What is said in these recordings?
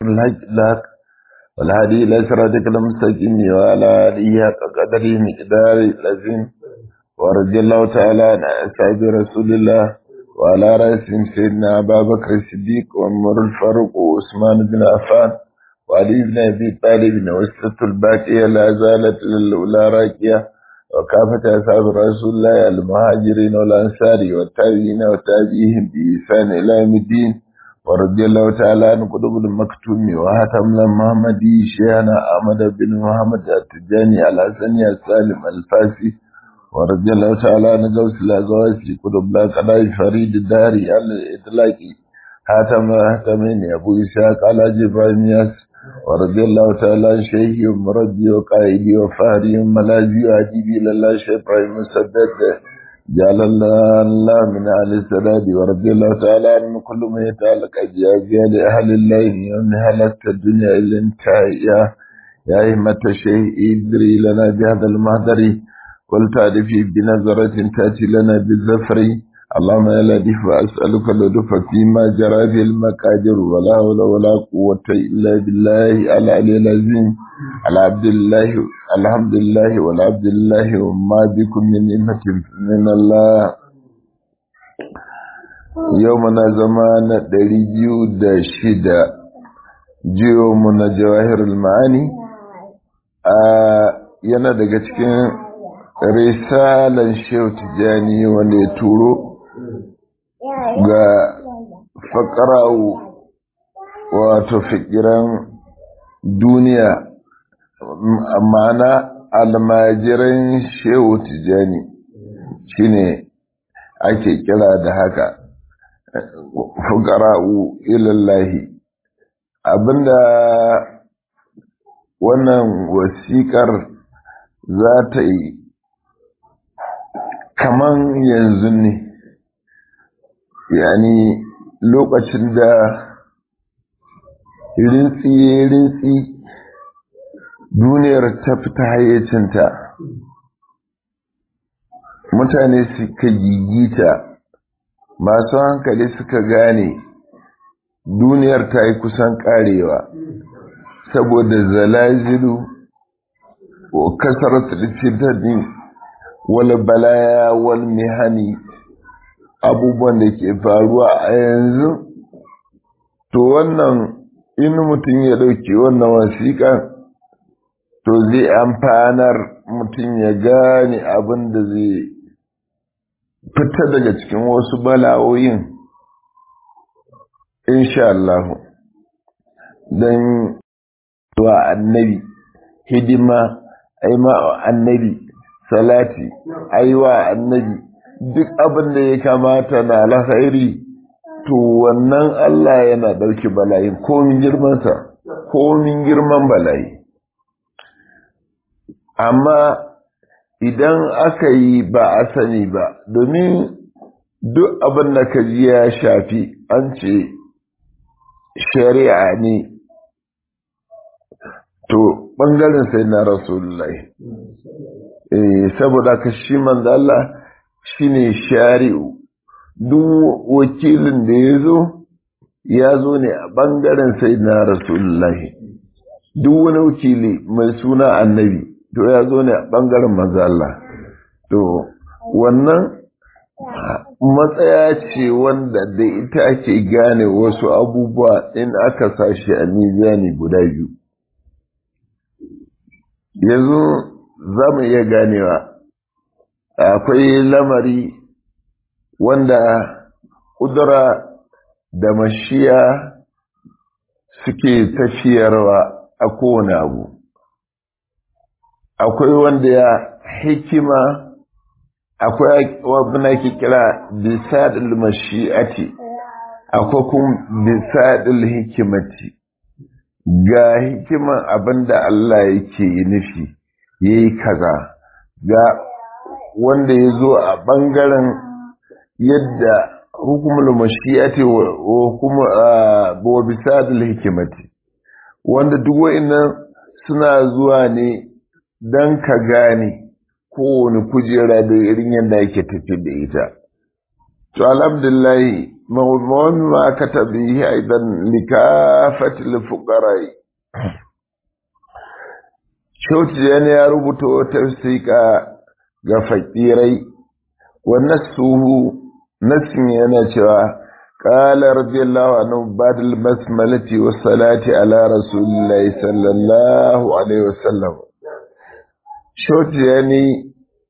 الحق الحق والهدي إلى صراطك المستقيم وعلى آله حق قدره مقدار العظيم ورضي الله تعالى عن أصحاب رسول الله وعلى رأسهم سيدنا أبا بكر الصديق وعمر الفاروق وعثمان بن عفان وعلي بن أبي طالب وسط الباقية لا زالت للأولى راكية وكافة أصحاب رسول الله المهاجرين والأنصار والتابعين وتابعيهم بإحسان إلى يوم الدين ورضي الله تعالى عن قطب المكتوم وهتم محمدي شيخنا أحمد بن محمد التجاني الحسني السالم الفاسي ورضي الله تعالى عن غوث الأزواجي قطب لا قضاء فريد الداري على الإطلاق هاتم هاتمين أبو إسحاق على جبرائيل ياس ورضي الله تعالى عن شيخي ومربي وقائدي وفهري وملاذي وعجيبي لله شيخ إبراهيم مسدد جعل الله الله من أهل السداد ورضي الله تعالى عن كل ما يتعلق أجيازيا لأهل الله ومن هلكت الدنيا إلا انتهى يا يا همة الشيخ إدري لنا بهذا المهدر ولتعرفي بنظرة تأتي لنا بالزفر اللهم يا لطيف أسألك اللطف فيما جرى في المقادر ولا حول ولا قوة إلا بالله العلي العظيم العبد الله الحمد لله والعبد الله وما بكم من نعمة من الله يومنا زمان دريجيو دا شدا جيو من جواهر المعاني yana daga cikin risalan shehu tijjani wanda ya turo ga faƙarawu wato fikiran duniya ma'ana almajiran shehu tijjani shine ake kira da haka fukara'u ilallahi abinda wannan wasiƙar za ta yi kaman yanzu ne yani lokacin da rintsi-rintsi duniyar ta fita hayyacinta mutane suka gigita masu hankali suka gane duniyar ta yi kusan karewa saboda zalazilu wa kasar fitadin wal balaya wal mihani abubuwan da ke faruwa a yanzu to wannan in mutum ya ɗauki wannan wasiƙa to zai amfanar mutum ya gane abin da zai fita daga cikin wasu bala'o'in insha Allah don wa annabi hidima aima annabi salati aiwa annabi duk abin da ya kamata na alkhairi to wannan Allah yana ɗauki bala'i komin girmansa komin girman bala'i amma idan aka yi ba a sani ba domin duk abin da ka ji ya shafi an ce shari'a ne to ɓangaren sai na rasulullahi saboda ka shi manzo Allah shine shari'u duk wakilin da ya zo ya zo ne a ɓangaren sai na rasulullahi duk wani wakili mai suna annabi to ya zo ne a ɓangaren mazalla to wannan matsaya ce wanda da ita ake gane wasu abubuwa in aka sashi a mizani guda biyu yanzu za mu iya ganewa akwai lamari wanda ƙudura da mashiya suke tafiyarwa a kowane abu akwai wanda ya hikima akwai wabna ke kira bisadil mashi'ati akwai kuma bisadil hikimati ga hikiman abinda Allah yake nufi yayi kaza ga wanda ya zo a ɓangaren yadda hukumul mashi'ati wa kuma wa bisadil hikimati wanda duk wa'annan suna zuwa ne don ka gane kowane kujera da irin yadda yake tafi da ita to alhamdulillah وما كتب به أيضا لكافة الفقراء Shoti yana ya rubuta wata wasiƙa ga fakirai, wa nasuhu nasin yana cewa, Ƙala radiyallahu anhu badal basmalati wa salati ala rasulillahi sallallahu alaihi wasallam. Shoti yani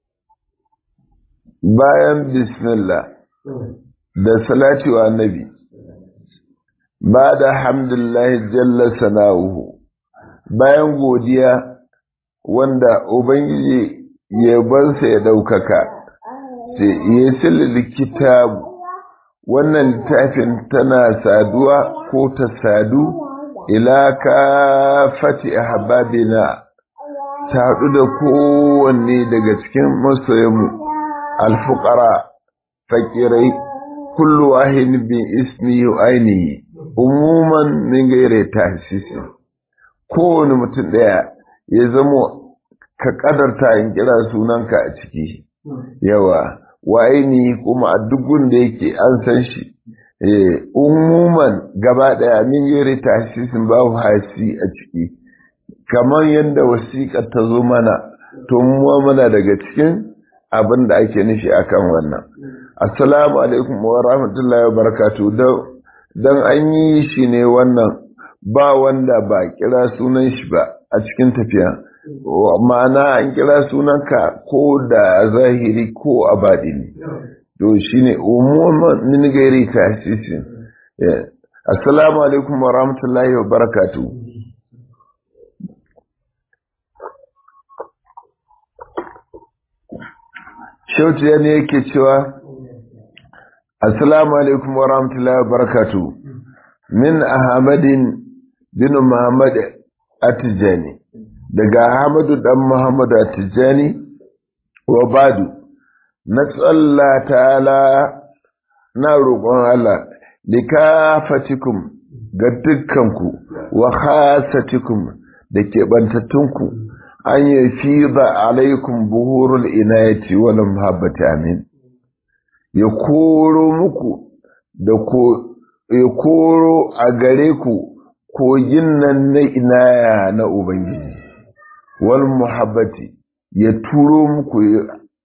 bayan bismillah da salati wa annabi, ba da hamdulillahi jalla sana'uhu, bayan godiya wanda Ubangiji yabansa ya ɗaukaka, sai ya sili kitabu wannan littafin tana saduwa ko ta sadu ila ka fati ahbabina ta haɗu da kowanne daga cikin masoyanmu alfukara fakirai kullu wahid bi ismi ainihi umuman min gaire tahsisi kowane mutum ɗaya ya zamo ka kadarta in kira sunanka a ciki yawa wa ainihi kuma a dukkan da yake an san shi umuman gaba daya min yare tasisin babu hasi a ciki kamar yadda wasiƙa ta zo mana to mu mana daga cikin abin da ake nufi akan wannan assalamu alaikum wa rahmatullahi wa barakatuh dan an yi shi ne wannan ba wanda ba kira sunan shi ba a cikin tafiya ma'ana an kira sunanka ko da zahiri ko a baɗini to shi ne umuman min gairi tasisin assalamu alaikum wa rahmatullahi wa barakatu shautu ya ne yake cewa assalamu alaikum wa rahmatullahi wa barakatu min ahmadin bin muhammad atijani daga Ahmadu dan Muhammadu Tijjani wa Badu na tsalla ta'ala na roƙon Allah likafatikum ga dukkanku wa khasatikum da keɓantattunku an yi fi ba alaikum buhurul inayati wal muhabbati amin ya koro muku da ko ya koro a gare ku kogin nan na inaya na Ubangiji wal muhabbati ya turo muku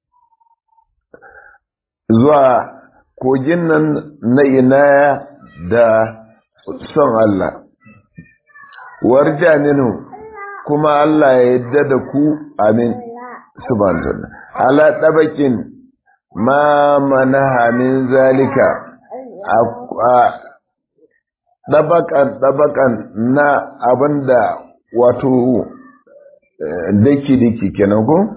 zuwa kogin nan na inaya da son Allah warja minhu kuma Allah ya yadda da ku amin subhanahu ala tabakin ma manaha min zalika a dabakan dabakan na abinda wato daki-daki kenan ko?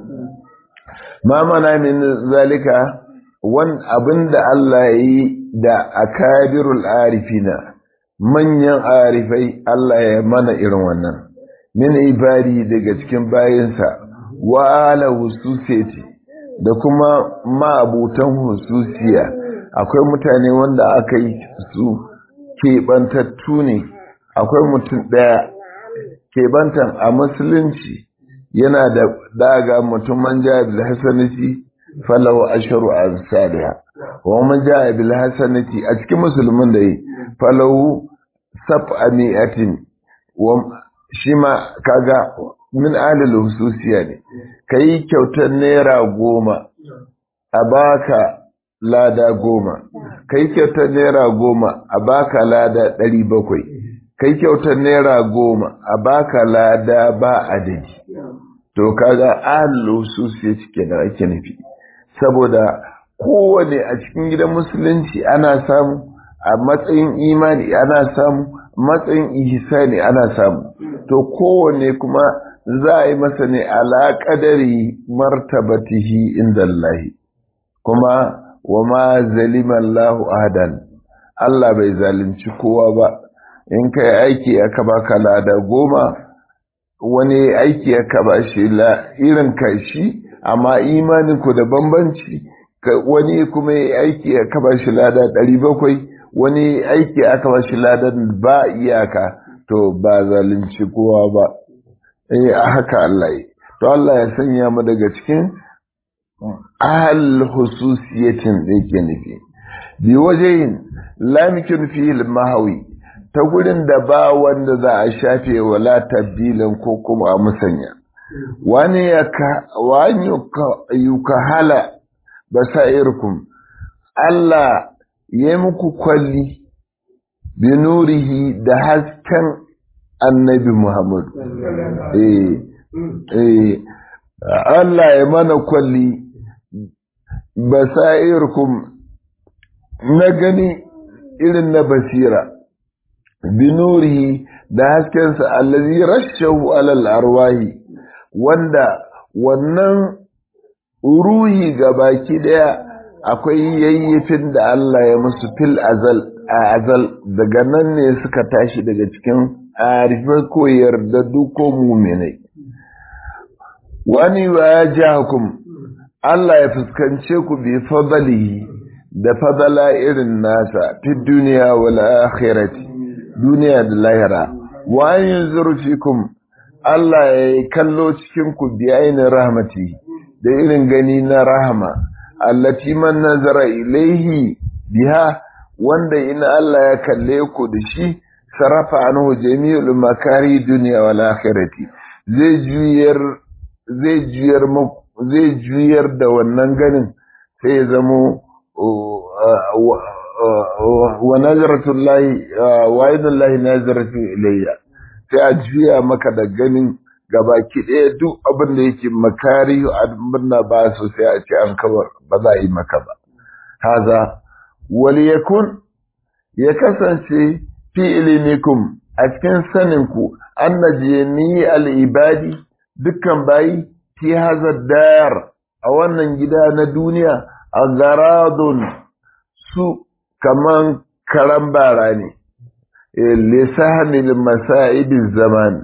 Ma mana min zalika wan abinda Allah ya yi da akabirul arifina manyan arifai Allah ya mana irin wannan min ibadi daga cikin bayinsa wa ala hususiyati da kuma ma'abutan hususiya akwai mutane wanda aka yi su keɓantattu ne akwai mutum ɗaya keɓantan a musulunci yana da daga mutum man ja bil hasanati falahu asharu amsalha wa man ja bil hasanati a cikin musulmin da yi falahu sab'a mi'atin wa shi ma kaga min alil hususiya ne kai kyautar naira goma a baka lada goma kai kyautar naira goma a baka lada ɗari bakwai kai kyautar naira goma a baka lada ba adadi to kaga ahlul hususiya cike da ake nufi saboda kowane a cikin gidan musulunci ana samu a matsayin imani ana samu matsayin ihsani ana samu to kowane kuma za a yi masa ne ala qadari martabatihi inda Allah kuma wa ma zalima Allahu ahadan Allah bai zalunci kowa ba in kai aiki aka baka lada goma wani aiki aka ba shi irin kai shi amma imanin ku da bambanci wani kuma yi aiki aka ba shi lada ɗari bakwai wani aiki aka ba shi ladan ba iyaka to ba zalunci kowa ba eh haka Allah yi to Allah ya sanya mu daga cikin ahal hususiyatin da yake nufi bi wajehin lamikin fil mahawi ta gurin da ba wanda za a shafe wala tabdilin ko kuma a musanya wani yuka hala basairkum Allah ya muku kwalli bi nurihi da hasken annabi Muhammad eh eh Allah ya mana kwalli basairkum na gani irin na basira binurihi da haskensa allazi rashahu alal arwahi wanda wannan ruhi ga baki daya akwai yayyafin da Allah ya musu fil azal a azal daga nan ne suka tashi daga cikin arifai ko yarda duko muminai wani ya jahakum Allah ya fuskance ku bi fadalihi da fadala irin nasa fi duniya wal akhirati duniya da lahira wa yanzuru fikum Allah ya kallo cikin ku bi ainin rahmati da irin gani na rahama allati man nazara ilaihi biha wanda in Allah ya kalle ku da shi sarafa anhu jami'ul makari duniya wal akhirati zai juyar zai juyar zai juyar da wannan ganin sai ya zamo wa nazaratullahi wa idallahi nazaratu ilayya sai a juya maka da ganin gabaki ɗaya duk abin da yake makari abin da ba su sai a ce an kawar ba za a yi maka ba haza wali yakun ya kasance fi ilimikum a cikin saninku an ni al'ibadi dukkan bayi fi haza dayar a wannan gida na duniya a garadun su kaman karan bara ne lisahanil masa'ibin zaman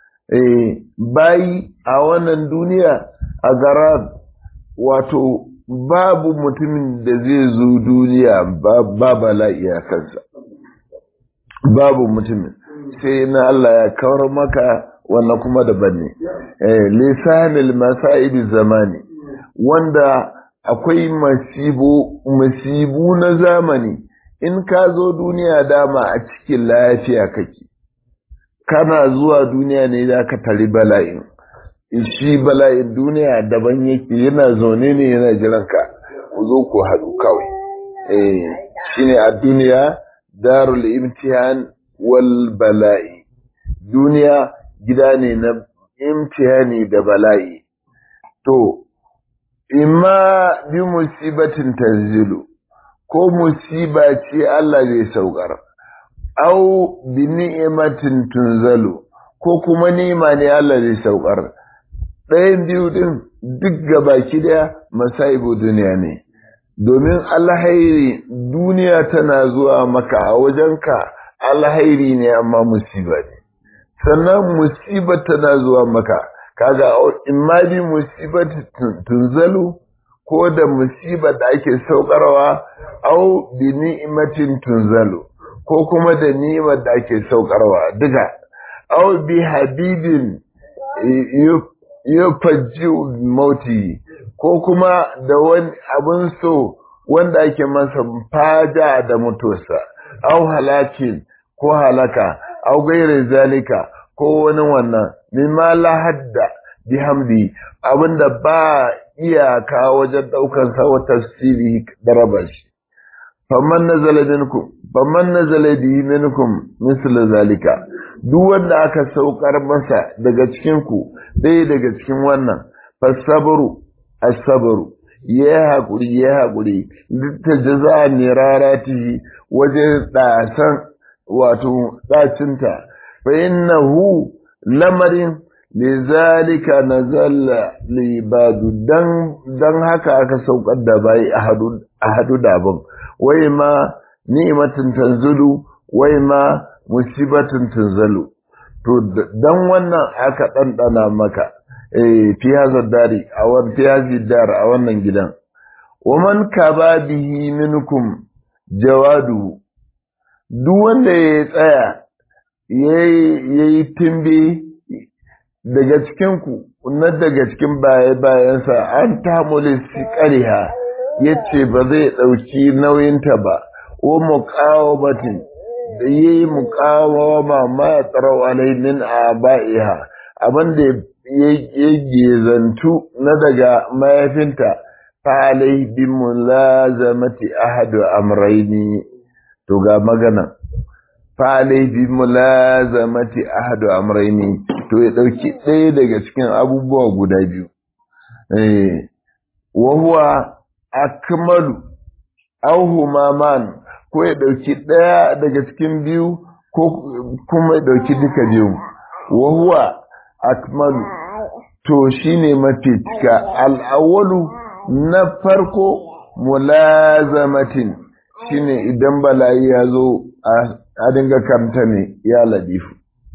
bayi a wannan duniya a garad wato babu mutumin da zai zo duniya ba bala'i a kansa babu mutumin sai na Allah ya kawar maka wannan kuma daban ne lisanil masa'ibin zamani wanda akwai masibu masibu na zamani in ka zo duniya dama a cikin lafiya kake kana zuwa duniya ne za ka tari bala'in shi bala'in duniya daban yake yana zaune ne yana jiran ka ku zo ku haɗu kawai eh shine a duniya darul imtihan wal bala'i duniya gida ne na imtihani da bala'i to imma bi musibatin tanzilu ko musiba ce Allah zai saukar au bi ni'matin tunzalu ko kuma ni'ima ne Allah zai saukar ɗayan biyu din duk gabaki daya masaibu duniya ne domin alhairi duniya tana zuwa maka a wajenka alhairi ne amma musiba ne sannan musiba tana zuwa maka kaga in ma bi musibat tunzalu ko da musibar da ake saukarwa au bi ni'matin tunzalu ko kuma da ni'imar da ake saukarwa duka au bi habibin yufajji mauti ko kuma da wani abun so wanda ake masa faja da mutuwarsa au halakin ko halaka au gairi zalika ko wani wannan mimma la hadda bihamdi abinda ba iyaka wajen daukar sa wa tafsiri da raba shi faman nazala minkum faman nazala bihi minkum misl zalika duk wanda aka saukar masa daga cikin ku dai daga cikin wannan fasabru as-sabru ya hakuri ya hakuri duk ta jaza ne rarati wajen dasan wato dacinta fa innahu lamarin lizalika nazalla libadu dan dan haka aka saukar da bai a hadu da abin wai ma ni'matin tanzulu wai ma musibatin tanzalu to dan wannan aka ɗanɗana maka eh fi hazar dari a wannan fi hazar dar a wannan gidan wa man kaba bihi minkum jawadu duk wanda ya tsaya yayi timbi daga cikinku na daga cikin baya-bayansa an tamuli ƙariha yace ba zai dauki nauyinta ba wa muqawamatin da yayi muqawama ma tsarau alai min abaiha abinda ya zantu na daga mayafinta fa alai bi mulazamati ahadu amraini to ga magana fa alai bi mulazamati ahadu amraini to ya dauki ɗaya daga cikin abubuwa guda biyu eh wa huwa akmalu aw huma man ko ya dauki ɗaya daga cikin biyu ko kuma ya dauki duka biyu wa huwa akmalu to shine mafi cika al'awwalu na farko mulazamatin shine idan bala'i ya zo a dinga karanta ne ya ladifu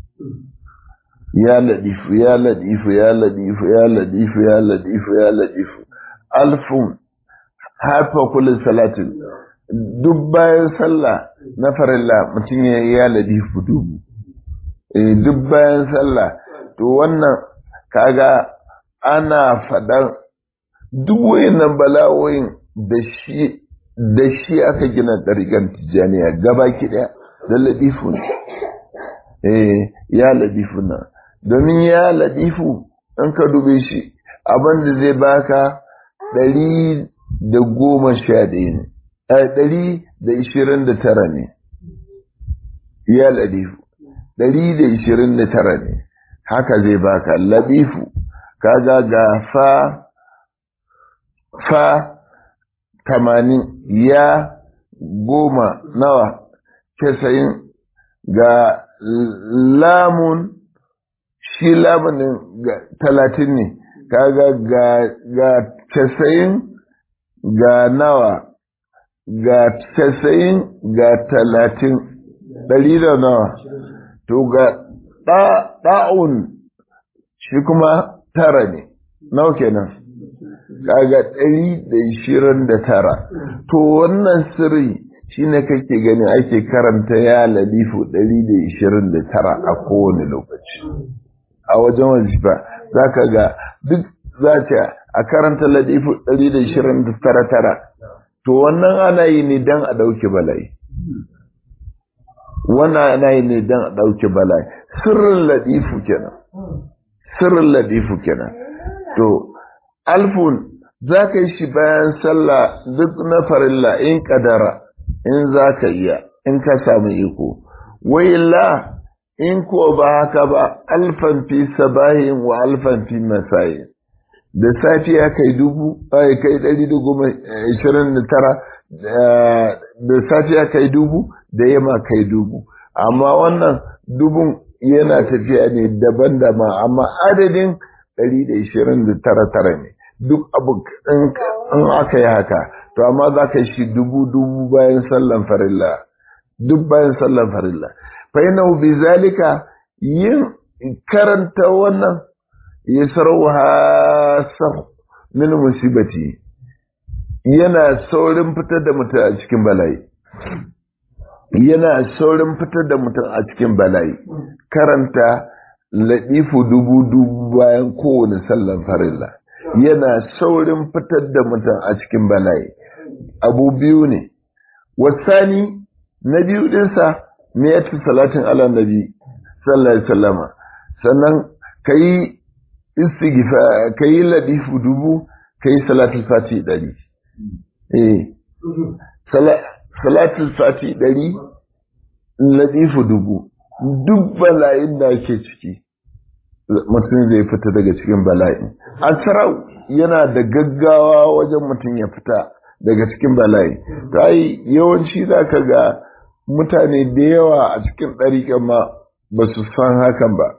ya ladifu ya ladifu ya ladifu ya ladifu ya ladifu ya ladifu alfun harfa kullu salatin duk bayan sallah na farilla mutum ya ya ladifu dubu duk bayan sallah to wannan kaga ana faɗan duk wayannan bala'o'in da shi da shi aka gina ɗariƙar tijjaniya gaba ɗaya da ladifu ne eh ya ladifu na domin ya ladifu in ka dube shi abin da zai baka ɗari da goma sha ɗaya ne ɗari da ishirin da tara ne ya ladifu ɗari da ishirin da tara ne haka zai baka ladifu kaga ga fa fa tamanin ya goma nawa casa'in ga lamun shi lamunin talatin ne kaga ga ga casa'in ga nawa ga casa'in ga talatin ɗari da nawa to ga ɗa'un shi kuma tara ne nawa kenan kaga ɗari da ishirin da tara to wannan sirri shine kake gani ake karanta ya lalifu ɗari da ishirin da tara a kowane lokaci a wajen wazifa za ka ga duk za ta a karanta lalifu ɗari da ishirin da tara tara to wannan ana yi ne don a ɗauki bala'i wannan ana yi ne don a ɗauki bala'i sirrin ladifu kenan sirrin ladifu kenan to alfun za ka yi shi bayan sallah duk na farilla in kadara in za ka iya in ka samu iko wailla in ko ba haka ba alfan fi sabahin wa alfan fi masayin da safiya kai dubu ai kai ɗari da goma ishirin da tara da safiya kai dubu da yamma kai dubu amma wannan dubun yana tafiya ne daban da ma amma adadin ɗari da ishirin da tara tara ne duk abu in aka yi haka to amma za ka shi dubu dubu bayan sallan farilla duk bayan sallan farilla fa yana bi zalika yin karanta wannan ya sarauha sau min musibati yana saurin fitar da mutum a cikin bala'i yana saurin fitar da mutum a cikin bala'i karanta laɗifu dubu dubu bayan kowane sallan farilla yana saurin fitar da mutum a cikin bala'i abu biyu ne wasani na biyu ɗinsa me ya ci salatin ala nabi sallallahu alaihi wasallama sannan ka yi istighfar ka yi ladifu dubu ka yi salatul fati ɗari eh salatul fati ɗari ladifu dubu duk bala'in da ake ciki mutum zai fita daga cikin bala'i asrau yana da gaggawa wajen mutum ya fita daga cikin bala'i ta yi yawanci za ka ga mutane da yawa a cikin ɗariƙan ma ba su san hakan ba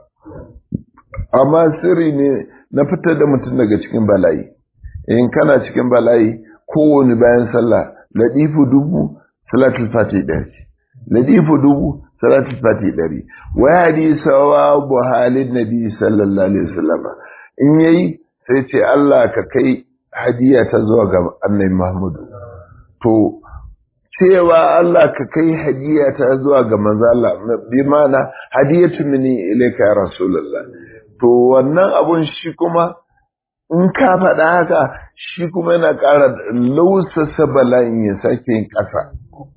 amma sirri ne na fitar da mutum daga cikin bala'i in kana cikin bala'i kowane bayan sallah ladifu dubu salatul fati ɗari ladifu dubu salatul fati ɗari wa hadisa wa buhalin nabi sallallahu alaihi wasallam in yayi sai ce Allah ka kai hadiya ta zuwa ga annabi Muhammadu to cewa Allah ka kai hadiya ta zuwa ga manzo Allah bi mana hadiyatu minni ilayka ya rasulullah to wannan abun shi kuma in ka faɗa haka shi kuma yana ƙara lausasa bala'in ya sake yin ƙasa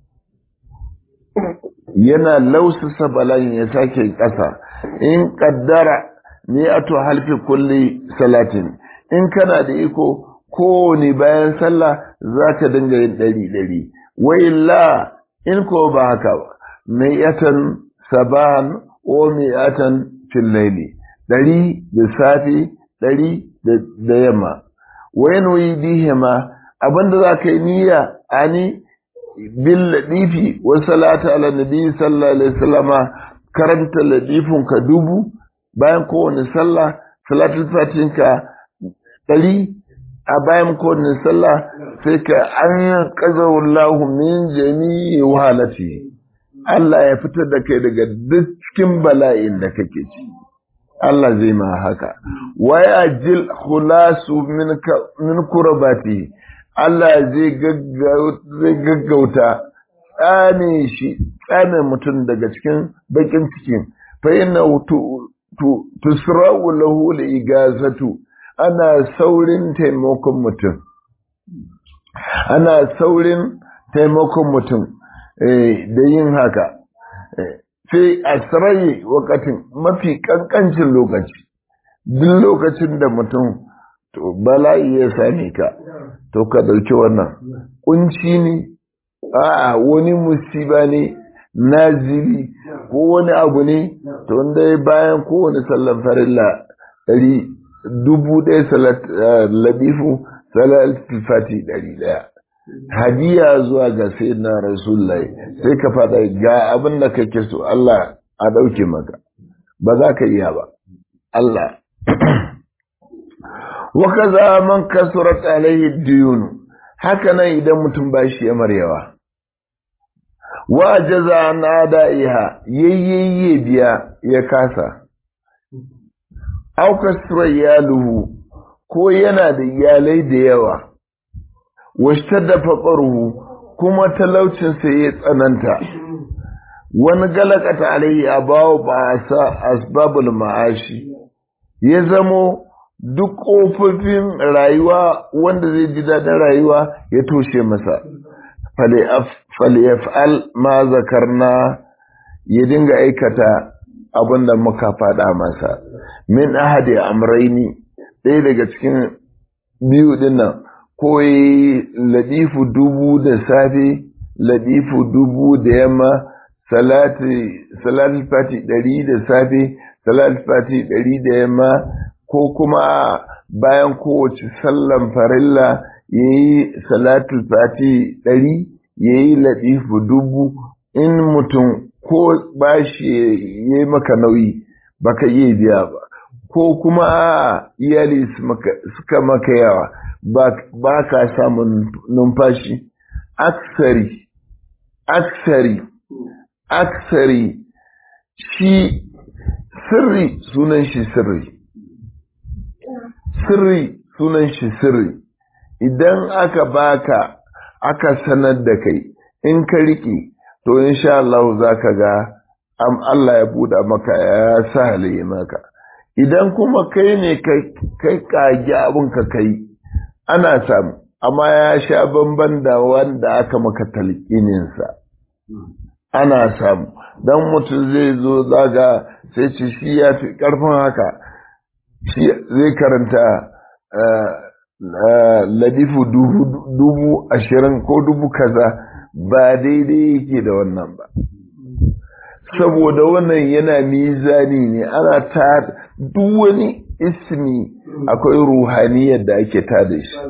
yana lausasa bala'in ya sake yin ƙasa in ƙaddara ne a to halfi kulli salatin in kana da iko kowane bayan sallah za ka dinga yin ɗari ɗari wai la in ko ba haka ba mai yatan saban o mai yatan fillaili ɗari da safe ɗari da yamma wai noyi dihima abinda za ka yi niyya ani bil ladifi wa salata ala nabi sallallahu alaihi wasallama karanta ladifin ka dubu bayan kowane sallah salatul fatin ka ɗari a bayan kowane sallah sai ka an qazawallahu min jami'i wahalati Allah ya fitar da kai daga duk cikin bala'in da kake ciki Allah zai ma haka waya jil khulasu min kurbati Allah zai gaggauta tsane shi tsane mutum daga cikin bakin cikin fa inna tusra'u lahu igazatu ana saurin taimakon mutum ana saurin taimakon mutum da yin haka sai a tsirayi wakatin mafi kankancin lokaci duk lokacin da mutum to bala'i ya same ka to ka dauki wannan kunci ne a'a wani musiba ne nazili ko wani abu ne to wanda bayan kowane sallan farilla ɗari dubu ɗaya ladifu salatul fati ɗari ɗaya hadiya zuwa ga sayyidina rasulullahi sai ka faɗa ga abin da kake so Allah a ɗauke maka ba za ka iya ba Allah wa kaza man kasurat alaihi diyunu haka nan idan mutum ba shi ya maryawa wa jaza an adaiha yayyayye biya ya kasa au kasra iyaluhu ko yana da iyalai da yawa washtadda faqruhu kuma talaucinsa ya tsananta wani galakata alaihi abawo ba sa asbabul ma'ashi ya zamo duk ƙofofin rayuwa wanda zai ji daɗin rayuwa ya toshe masa falyaf'al ma zakarna ya dinga aikata abin da muka faɗa masa min ahadi amraini ɗaya daga cikin biyu dinnan ko yi ladifu dubu da safe ladifu dubu da yamma salati fati ɗari da safe salati fati ɗari da yamma ko kuma bayan kowace sallan farilla ya yi salatul fati ɗari ya yi ladifu dubu in mutum ko bashi ya yi maka nauyi baka iya biya ba ko kuma iyali suka maka yawa ba ka samun numfashi aksari aksari aksari shi sirri sunan shi sirri sirri sunan shi sirri idan aka baka aka sanar da kai in ka riƙe to insha Allah za ka ga am Allah ya buɗa maka ya sa halaye maka idan kuma kai ne kai kage abin ka kai ana samu amma ya sha bamban da wanda aka maka talqininsa ana samu dan mutum zai zo zaga sai ce shi ya fi karfin haka shi zai karanta ladifu dubu ashirin ko dubu kaza ba daidai yake da wannan ba saboda wannan yana mizani ne ana ta duk wani ismi akwai ruhaniyar da ake tada shi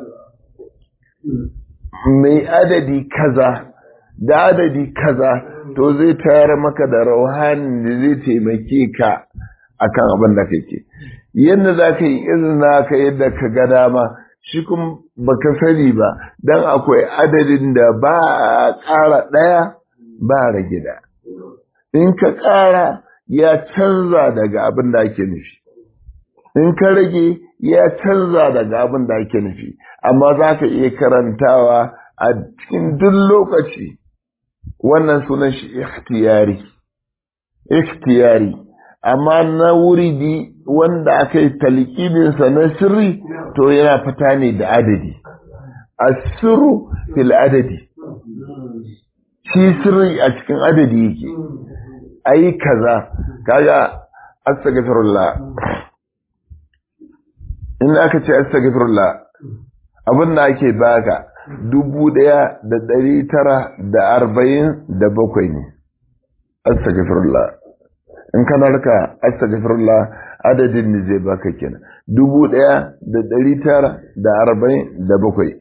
mai adadi kaza da adadi kaza to zai tayar maka da rauhanin da zai taimake ka akan abin da kake yadda za ka yi izina ka yadda ka ga dama shi kuma baka sani ba don akwai adadin da ba a ƙara ɗaya ba rage da in ka ƙara ya canza daga abin da ake nufi in ka rage ya canza daga abin da ake nufi amma za ka iya karantawa a cikin duk lokaci wannan sunan shi ikhtiyari ikhtiyari amma na wuridi wanda aka yi talqibinsa na sirri to yana fita ne da adadi asirru fil adadi shi sirri a cikin adadi yake ayi kaza kaga astaghfirullah in aka ce astaghfirullah abin da ake baka dubu ɗaya da ɗari tara da arba'in da bakwai ne astaghfirullah in kana raka astaghfirullah adadin ne zai baka kenan dubu ɗaya da ɗari tara da arba'in da bakwai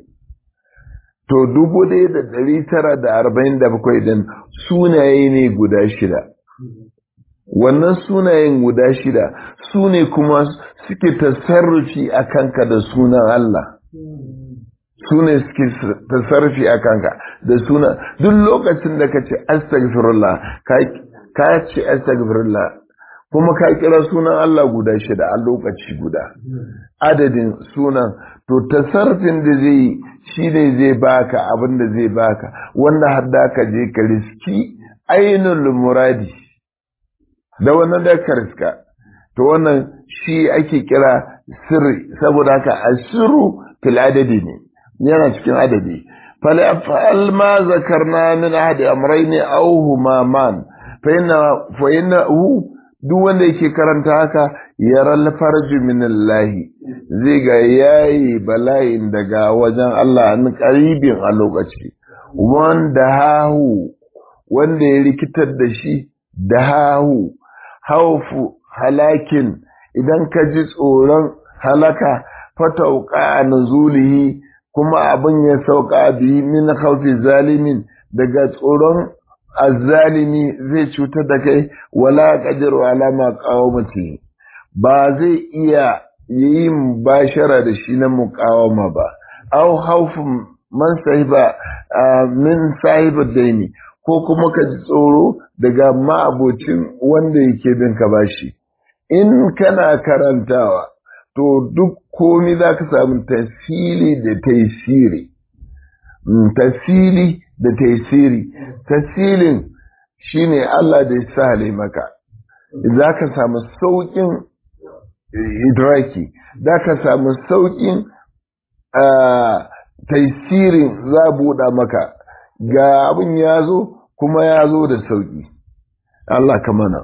to dubu ɗaya da ɗari tara da arba'in da bakwai din sunaye ne guda shida wannan sunayen guda shida su ne kuma suke tasarrufi a kanka da sunan Allah su ne suke tasarrufi a kanka da suna duk lokacin da ka ce astagfirullah ka ce astagfirullah kuma ka kira sunan Allah guda shida a lokaci guda adadin sunan to tasarrufin da zai yi shi ne zai baka abin da zai baka wanda hadda ka je ka riski ainul muradi da wannan da ka riska to wannan shi ake kira sirri saboda haka asirru fil adadi ne yana cikin adadi فليفعل ما ذكرنا من أحد أمرين أو هما man فإنه duk wanda yake karanta haka yaral farji min Allah zai ga yayi bala'in daga wajen Allah an karibin a lokaci wanda hahu wanda ya rikitar da shi da hahu haufu halakin idan ka ji tsoron halaka fatauka nuzulihi kuma abin ya sauka bihi min khawfi zalimin daga tsoron azzalimi zai cutar da kai wala qadiru ala ma qawmati ba zai iya yin bashara da shi na muqawama ba aw khawfun man sahiba min sahiba daini ko kuma ka ji tsoro daga ma'abocin wanda yake bin ka bashi in kana karantawa to duk komi za ka samu tasiri da taisiri tasiri da taisiri tasirin shine Allah da ya sale maka za ka samu sauƙin idraki za ka samu sauƙin taisirin za buɗa maka ga abin ya zo kuma ya zo da sauƙi Allah ka mana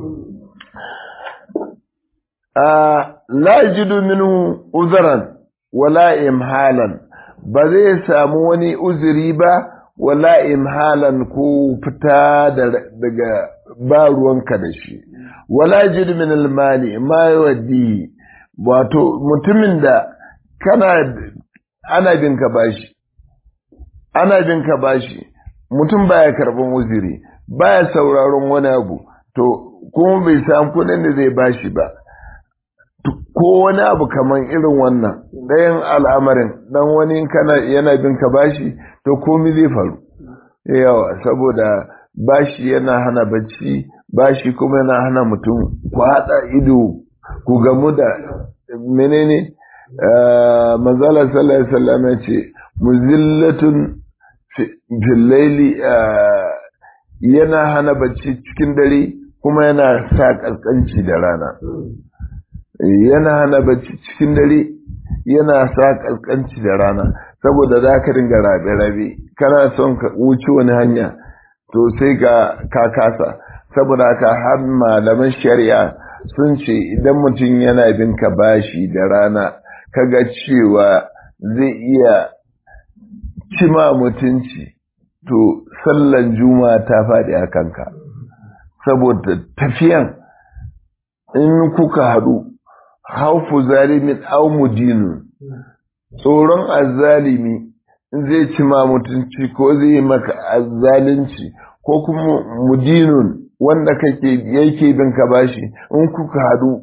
la jidu minhu uzuran wala imhalan ba zai samu wani uzuri ba wala imhalan ko fita daga ba ruwanka da shi wala jidu min almali ma yawaddi wato mutumin da kana ana bin ka bashi ana bin ka bashi mutum baya karban uzuri baya sauraron wani abu to kuma bai samu kuɗin da zai bashi ba ko wani abu kaman irin wannan ɗayan al'amarin dan wani kana yana bin ka bashi to komi zai faru yawa saboda bashi yana hana bacci bashi kuma yana hana mutum ku haɗa ido ku gamu da menene manzala sallallahu alaihi wasallam ya ce muzillatun fil laili yana hana bacci cikin dare kuma yana sa kaskanci da rana yana hana bacci cikin dare yana sa kaskanci da rana saboda za ka dinga rabe-rabe kana son ka wuce wani hanya to sai ka kasa saboda haka har malaman shari'a sun ce idan mutum yana bin ka bashi da rana kaga cewa zai iya cima mutunci to sallan juma'a ta faɗi a kanka saboda tafiyan in kuka haɗu haufu zalimin au mudinun tsoron azzalimi zai ci ma mutunci ko zai yi maka azzalinci ko kuma mudinun wanda kake yake bin ka bashi in kuka hadu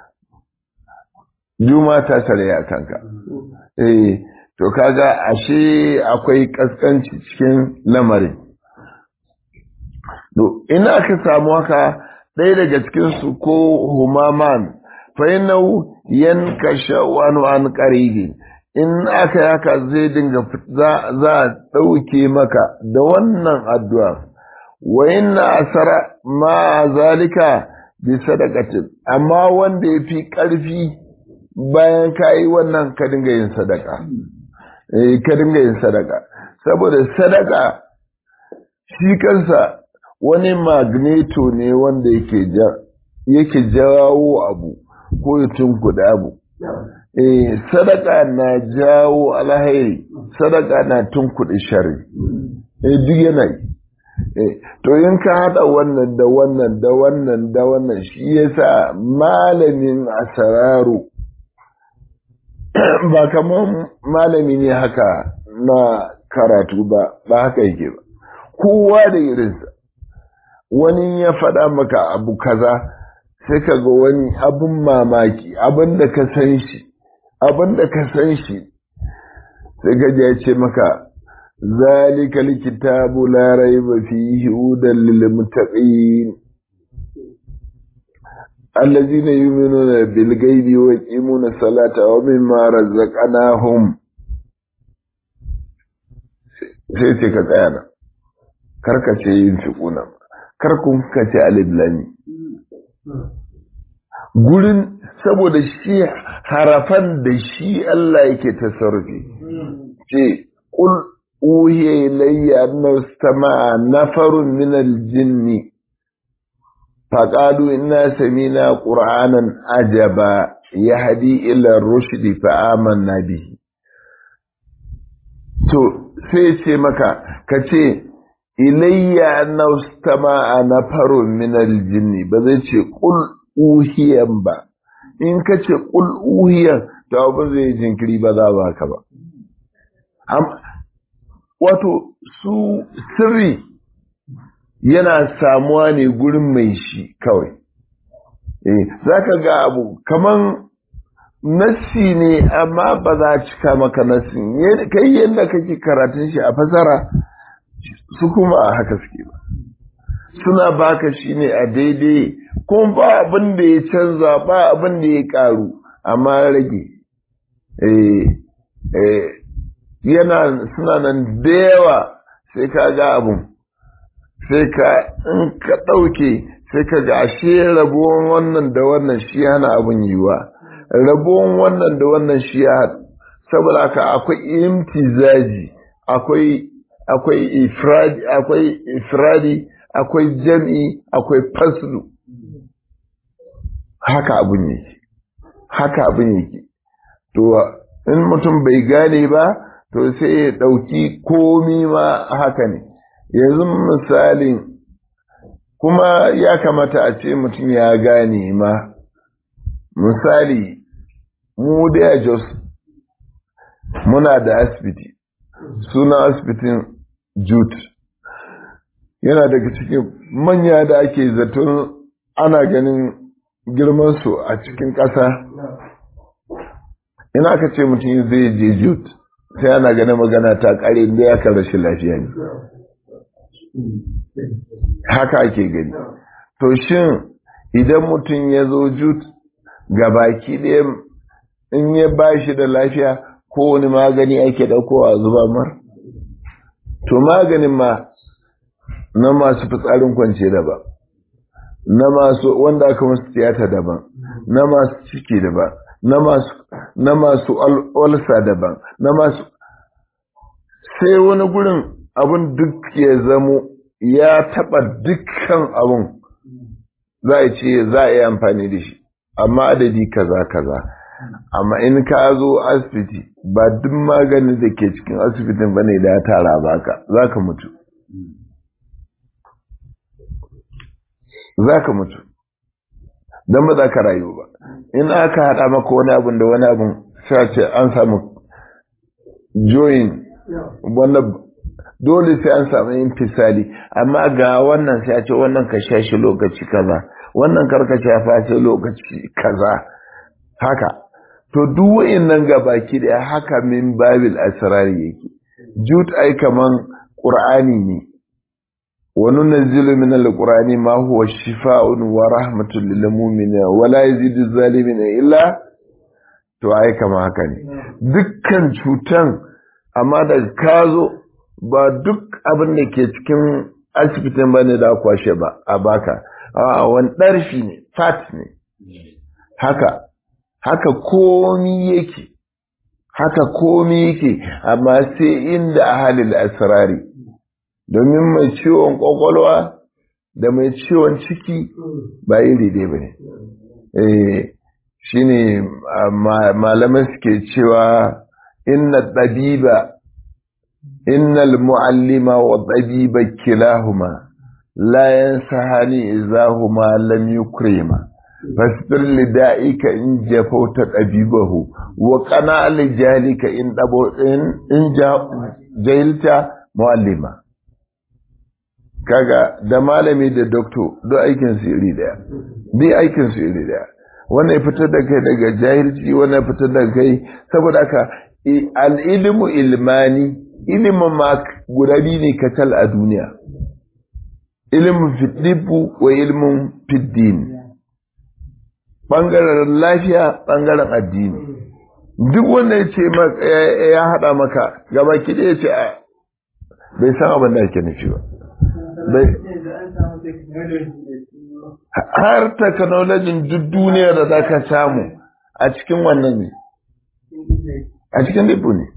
juma ta sare a kanka eh to kaga ashe akwai kaskanci cikin lamarin to ina ka samu haka ɗaya daga cikin su ko humaman fainau yankasha wani an ƙaribi in aka yi haka zai dinga za a ɗauke maka da wannan addu'a wa inna asara ma zalika bi sadaqatin amma wanda ya fi ƙarfi bayan ka yi wannan ka dinga yin sadaka eh ka dinga yin sadaka saboda sadaka shi kansa wani magneto ne wanda yake ja yake jawo abu ko ya tunkuda abu eh sadaka na jawo alhairi sadaka na tunkuɗe shari eh duk yana yi eh to in ka hada wannan da wannan da wannan da wannan shi yasa malamin asararu ba kamar malami ne haka na karatu ba ba haka yake ba kowa da irinsa wani ya faɗa maka abu kaza sai ka ga wani abin mamaki abin da ka san shi abin da ka san shi sai ka ya ce maka zalika likitabu la raiba fihi hudan lil muttaqin allazina yu'minuna bil ghaibi wa yuqimuna salata wa mimma razaqnahum sai ce ka tsaya nan karka ce yin fiquna kar kun ka ce alif lami gurin saboda shi harafan da shi Allah yake tasarrufi ce qul uhiya ilayya annahu istama'a nafarun min al-jinni faqalu inna samina qur'anan ajaba yahdi ila ar-rushdi fa amanna bihi to sai ce maka kace ilayya annahu istama'a nafarun min al-jinni ba zai ce qul uhiyan ba in ka ce ƙul uhiyan to abin zai jinkiri ba za ba ka ba wato su sirri yana samuwa ne gurin mai shi kawai eh za ka ga abu kaman nassi ne amma ba za a cika maka nassin kai yadda kake karatun shi a fasara su kuma a haka suke ba suna baka shi ne a daidai kuma ba abin da ya canza ba abin da ya karu amma rage yana suna nan da yawa sai ka ga abun sai ka in ka ɗauke sai ka ga ashe rabuwan wannan da wannan shi hana abin yiwa rabuwan wannan da wannan shi ya saboda haka akwai imtizaji akwai akwai ifradi akwai ifradi akwai jam'i akwai faslu haka abin yake haka abin yake to in mutum bai gane ba to sai ya ɗauki komi ma haka ne yanzu misalin kuma ya kamata a ce mutum ya gane ma misali mu da jos muna da asibiti suna asibitin jute yana daga cikin manya da ake zaton ana ganin girmansu a cikin ƙasa ina aka ce mutum zai je jute sai ana ganin magana ta ƙare da ya kan rashin lafiya ne haka ake gani to shin idan mutum ya zo jute ga baki ɗaya in ya ba shi da lafiya ko wani magani ake ɗaukowa zuba mar to maganin ma na masu fitsarin kwance daban na masu wanda aka masu tiyata daban na masu ciki daban na masu na masu olsa daban na masu sai wani gurin abin duk ya zamo ya taba dukkan abin za a ce za a yi amfani da shi amma adadi kaza kaza amma in ka zo asibiti ba duk maganin da ke cikin asibitin bane da ya tara baka za ka mutu za ka mutu don ba za ka rayu ba in aka haɗa maka wani abin da wani abin sai ce an samu join wanda dole sai an samu yin fisali amma ga wannan sai a ce wannan ka sha shi lokaci kaza wannan karka shafa shi lokaci kaza haka to duk nan ga baki da haka min babil asrar yake jut ai kaman qur'ani ne وننزل من القرآن ما هو شفاء ورحمة للمؤمنين ولا يزيد الظالمين إلا to ai kama haka ne dukkan cutan amma da ka zo ba duk abin da ke cikin asibitin ba ne da kwashe ba a baka a wani ɗarfi ne fat ne haka haka komi yake haka komi yake amma sai inda ahalil asrari domin mai ciwon kwakwalwa da mai ciwon ciki ba iri ɗaya ba ne shi ne malamai suke cewa inna ɗabiba inna mu'allima wa ɗabiba kilahuma la yansahani izahuma lam yukrima fasbir lida'ika in jafauta ɗabibahu wa qana lijalika in dabo in jahilta mu'allima kaga da malami da doktor duk aikin su iri daya duk aikin su iri daya wannan ya fitar da kai daga jahilci wannan ya fitar da kai saboda haka al-ilmu ilmani ilimin ma guda biyu ne kacal a duniya ilimin fiddibu wa ilimin fiddin ɓangaren lafiya ɓangaren addini duk wanda ya ce ya haɗa maka gaba ki ya ce bai san abin da ake nufi ba har technology duk duniya da za ka samu a cikin wannan ne a cikin libu ne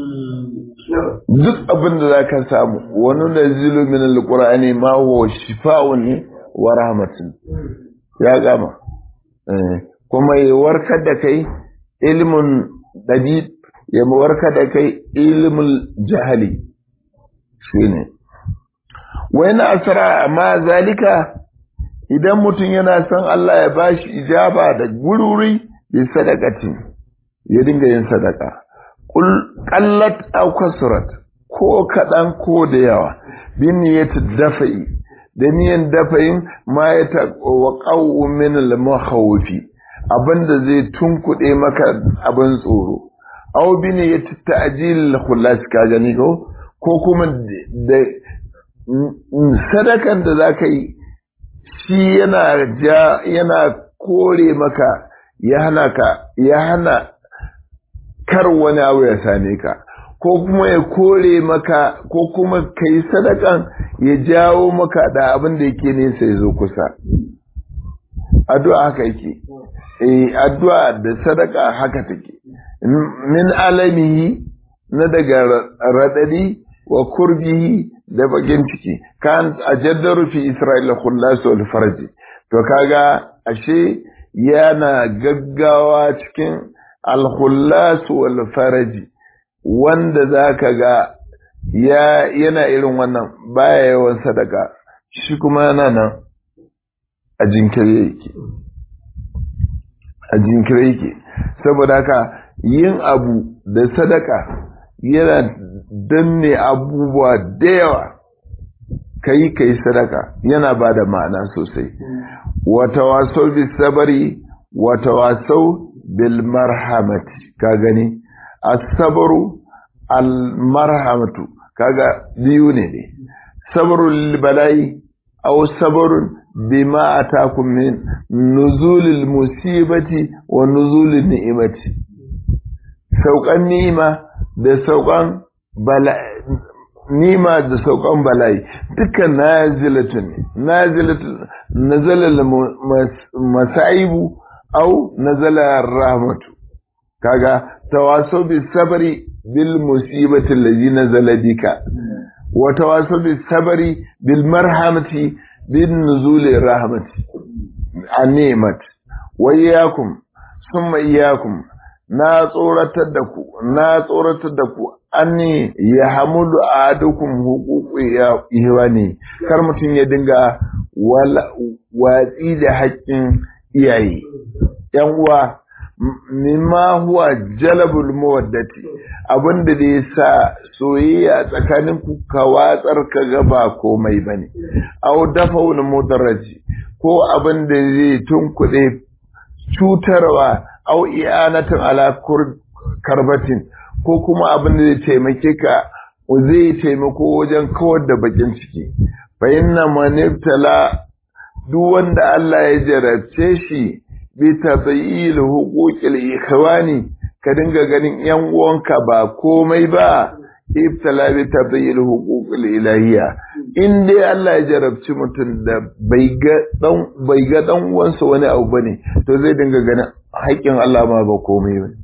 duk abin da za ka samu wani da zilu min alƙur'ani ma wa shifa'un ne wa rahmatin ya gama kuma ya warkar da kai ilimin ɗabib ya warkar da kai ilimin jahali shi ne wani asara ma zalika idan mutum yana son Allah ya bashi ijaba da gururi bi sadakatin ya dinga yin sadaka qallat aw kasrat ko kaɗan ko da yawa bi niyyati dafa'i da niyan dafayin ma ya taqawwa min al-makhawfi abinda zai tunkuɗe maka abin tsoro aw bi niyyati ta'jil al-khulas ka gani ko ko kuma da sadakan da zaka yi shi yana ja yana kore maka ya hana ka ya hana kar wani abu ya same ka ko kuma ya kore maka ko kuma ka yi sadakan ya jawo maka da abin da yake nesa ya zo kusa addu'a haka yake eh addu'a da sadaka haka take min alamihi na daga radadi wa kurbihi da bakin ciki kan ajaddaru fi isra'ila khullas wal farji to kaga ashe yana gaggawa cikin al khullas wal farji wanda zaka ga ya yana irin wannan baya yawan sadaka shi kuma yana nan a jinkiri yake a jinkiri yake saboda haka yin abu da sadaka yana danne abubuwa da yawa kai kai sadaka yana ba da ma'ana sosai wata wasau bi sabari wata wasau bil marhamati ka gani as-sabru al marhamatu kaga biyu ne ne sabrul bala'i aw sabrun bima atakum min nuzulil musibati wa nuzulin ni'imati saukan ni'ima da saukan bala'i nima da saukan bala'i dukkan nazilatun ne nazilatun nazala masaibu au nazala rahmatu kaga tawaso bi sabri bil musibati allazi nazala bika wa tawaso bi sabri bil marhamati bin nuzuli rahmati an-ni'mat wa iyyakum summa iyyakum na tsoratar da ku na tsoratar da ku an ya hamudu a dukkan hukuku ya ihwani kar mutum ya dinga watsi da haƙƙin iyaye yan uwa mimma huwa jalabul mawaddati abinda da ya sa soyayya tsakanin ku ka watsar ka ga ba komai bane aw dafa'ul mudarraji ko abin da zai tunkuɗe cutarwa au i'anatan ala karbatin ko kuma abin da zai taimake ka zai taimako wajen kawar da bakin ciki fa inna man ibtala duk wanda Allah ya jarabce shi bi tadayil huquqil ikhwani ka dinga ganin yan uwanka ba komai ba ibtala bi tabyil huquqil ilahiyya in dai Allah ya jarabci mutum da bai ga dan bai ga dan uwansa wani abu bane to zai dinga ganin haƙƙin Allah ma ba komai bane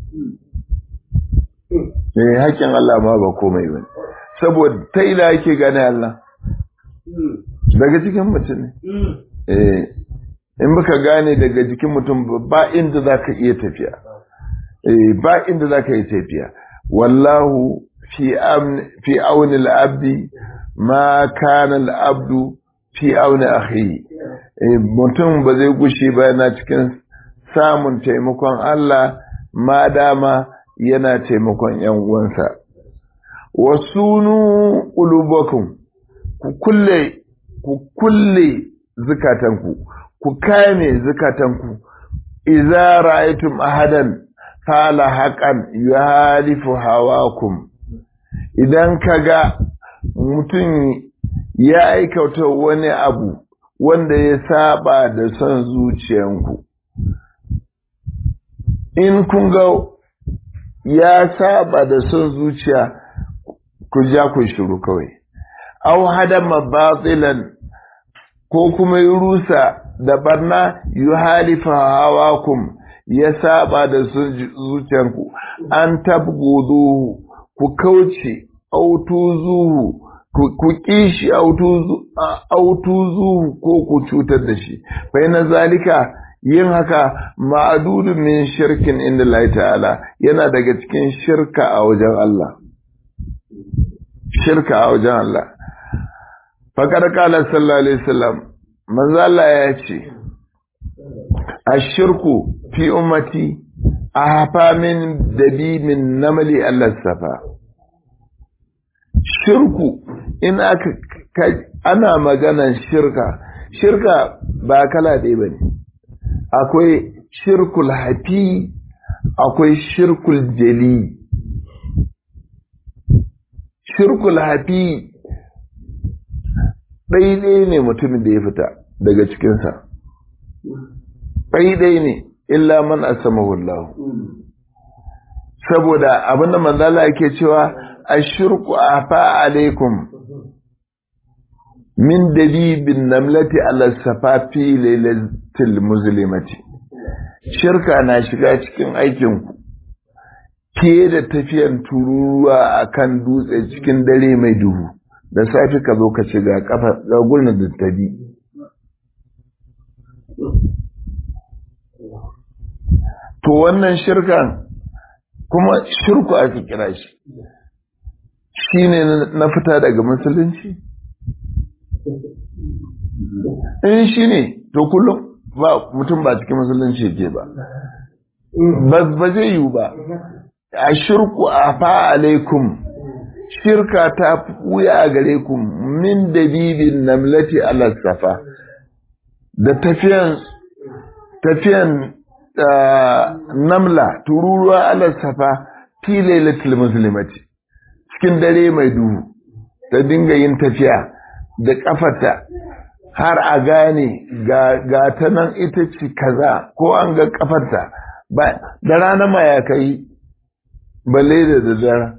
eh haƙƙin Allah ma ba komai bane saboda ta ila yake gane Allah daga cikin mutum ne eh in baka gane daga jikin mutum ba inda zaka iya tafiya eh ba inda zaka iya tafiya wallahu fi amn fi auni al-abdi ma kana al-abdu fi auni akhi mutum ba zai gushe ba yana cikin samun taimakon Allah ma dama yana taimakon ‘yan uwansa. Wasunu ƙulubakum, ku kulle, ku kulle zukatanku, ku kame zukatanku, iza ra'aytum ahadan fala haƙan yuhalifu hawakum. Idan ka ga mutum ya aikata wani abu wanda ya saba da son zuciyanku. In kun ga ya saba da son zuciya ku ja ku shiru kawai aw hadama batilan ko kuma rusa da barna yuhalifa hawakum ya saba da son zuciyanku an tabgudu ku kauce autuzuhu ku kishi autuzuhu ko ku cutar da shi fa na zalika yin haka ma'adudun min shirkin inda Allah ta'ala yana daga cikin shirka a wajen Allah shirka a wajen Allah faƙar ƙala sallallahu alaihi wasallam manzo Allah ya ce ashirku fi ummati ahfa min dabimin namali Allah safa shirku in aka ana maganan shirka shirka ba kala ɗaya bane akwai shirkul hafi akwai shirkul jali shirkul hafi ɗaiɗai ne mutumin da ya fita daga cikinsa ɗaiɗai ne illa man asamahullahu saboda abinda manzala yake cewa a shirku a alaikum min dabibin namlati ala safafi lailatul muslimati shirka na shiga cikin aikinku fiye da tafiyan tururuwa a kan dutse cikin dare mai duhu da safi ka zo ka ce ga kafa ga gulna da tabi to wannan shirkan kuma shirku ake kira shi shi ne na fita daga musulunci in shi ne to kullum ba mutum ba cikin musulunci ke ba ba zai yiwu ba a shirku a fa alaikum shirka ta wuya a gare ku min dabibin namlati ala safa da tafiyan tafiyan namla tururuwa ala safa fi lailatul muslimati cikin dare mai duhu ta dinga yin tafiya da kafarta har a gane ga ta nan ita ce kaza ko an ga kafarta da rana ma ya kai balle da daddara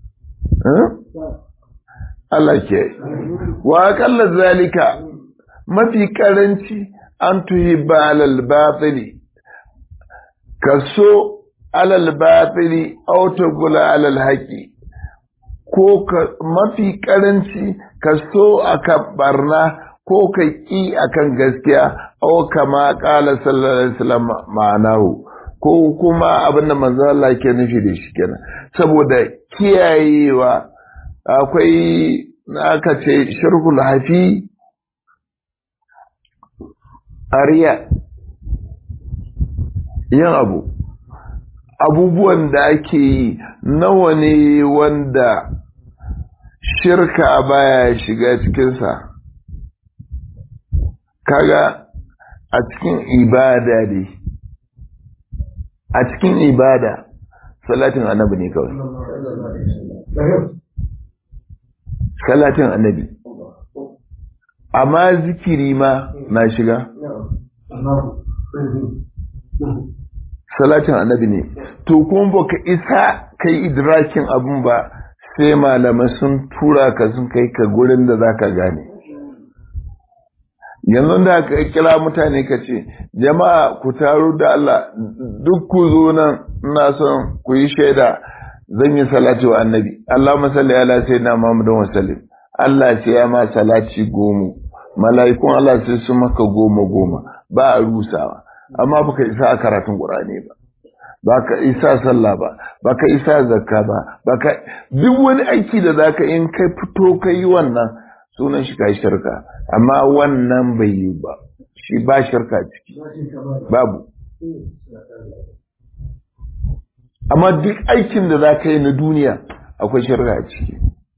Allah ke wa akalla zalika mafi karanci an tuhibba alal batili kaso alal batili aw tagula alal haqi ko mafi karanci kaso akan barna ko ka ƙi akan gaskiya aw kama qala sallallahu alaihi wasallam ma'anahu ko kuma abin da manzo Allah ke nufi da shi kenan saboda kiyayewa akwai aka ce shirkul hafi ariya yin abu abubuwan da ake yi nawa ne wanda shirka baya shiga cikinsa kaga a cikin ibada ne a cikin ibada salatin annabi ne kawai salatin annabi amma zikiri ma na shiga salatin annabi ne to kuma baka isa kai idrakin abun ba sai malamai sun tura ka sun kai ka gurin da za ka gane yanzu da ka kira mutane ka ce jama'a ku taru da Allah duk ku zo nan ina son ku yi shaida zan yi salati wa annabi Allah masalli ala sayyidina Muhammadin wa sallim Allah ce ya ma salati goma mala'ikun Allah sai su maka goma goma ba a rusawa amma baka isa a karatun Qur'ani ba baka isa sallah ba baka isa zakka ba baka duk wani aiki da zaka in kai fito kai wannan sunan shi kai shirka amma wannan bai yi ba shi ba shirka ciki babu amma duk aikin da zaka yi na duniya akwai shirka a ciki